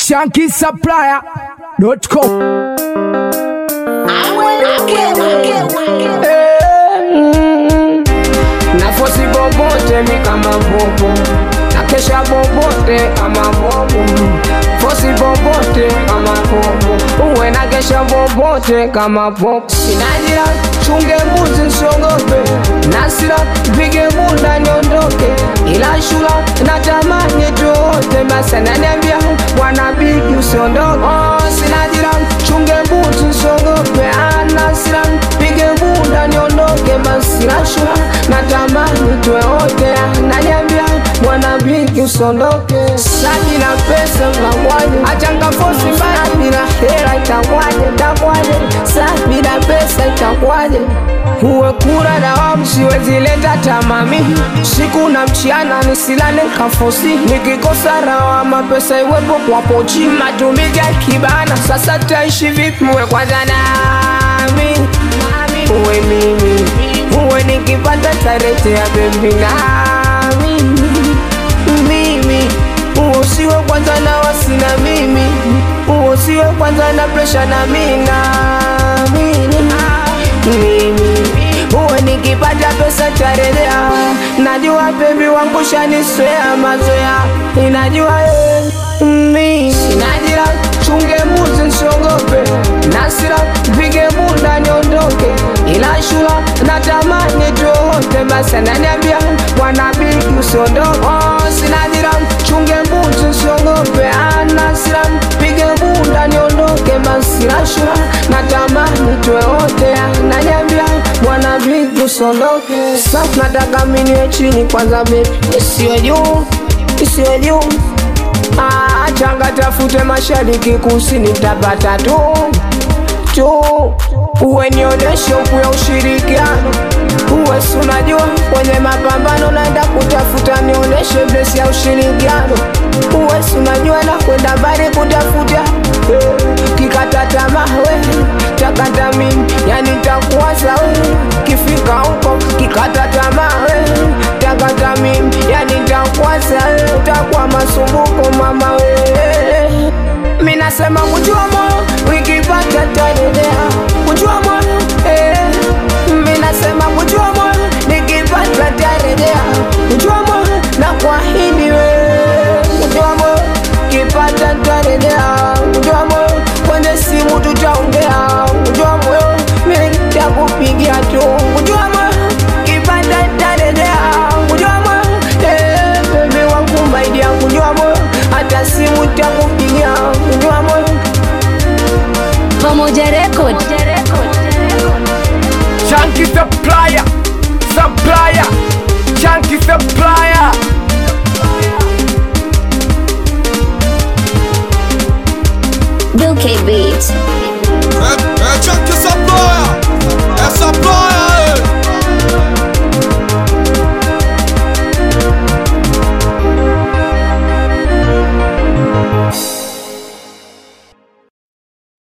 shankisupplier.com nafosi bobote mi kama bobo nakesha bobote kama bobo fosi bobote kama bobo uwe nakesha bobote kama bobo sinajira chunge mbuzi nsiogope nasira pige bunda niondoke ila shula natamani tuote basi ananiambia bwana bigi usiondoke oh, sinajira chunge mbuzi nsiogope anasira pige bunda niondoke basi la shula natamani tuwe wote ananiambia bwana bigi usiondoke saji na pesa mnamwaje achanga fosi mbaya bila hela itakwaje takwaje sa bila pesa itakwaje uwe kura dawamu siwezi leta tamami siku na mchiana nisilale kafosi nikikosa rawama pesa iwepo kwa pochi matumizi ya kibana sasa taishi vipi uwe kwanza nami uwe mimi uwe nikipata tarete ya bebi nami mimi usiwe kwanza na wasina mimi usiwe kwanza na presha na mina mimi uwe nikipata pesa tarelea najua bebi wangu shaniswea mazoea inajua eh, mimi sinajira chunge muzi nsiogope nasira pige bunda niondoke ila shula natamani tuote basi ananiambia bwana bigi usiondoke oh, sinajira chunge mbuzi usiogope anasira pige bunda niondoke basi la shula natamani tuwe wote ananiambia bwana bigi usiondoke sasa nataka miniwe chini kwanza bebi isiwe juu isiwe juu Ah, changa tafute mashariki kusini tapata tu tu uwe nionyeshe huku ya ushirikiano uwe si unajua kwenye mapambano naenda kutafuta nionyeshe blesi ya ushirikiano uwe si unajua na kwenda mbali kutafuta eh, kikata tamaa we takata mimi yani takuwaza we kifika huko kikata tamaa we takata mimi yani takuwaza we takuwa masumbuko mama we mi nasema kujua moyo wikipata tadelea kujua moyo eh. mi nasema kujua moyo nikipata tarejea kujua moyo na kwahidi we kujua moyo kipata tarejea kujua moyo kwenye simu tutaongea kujua moyo mi takupigia tu kujua moyo kipata tarejea kujua moyo eh, bebi wangu maidia kujua moyo hata simu takupigia kujua moyo Pamoja Record. Chunky supplier supplier Chunky supplier Duke Beat. É, é Chuck Supplier, é Supplier.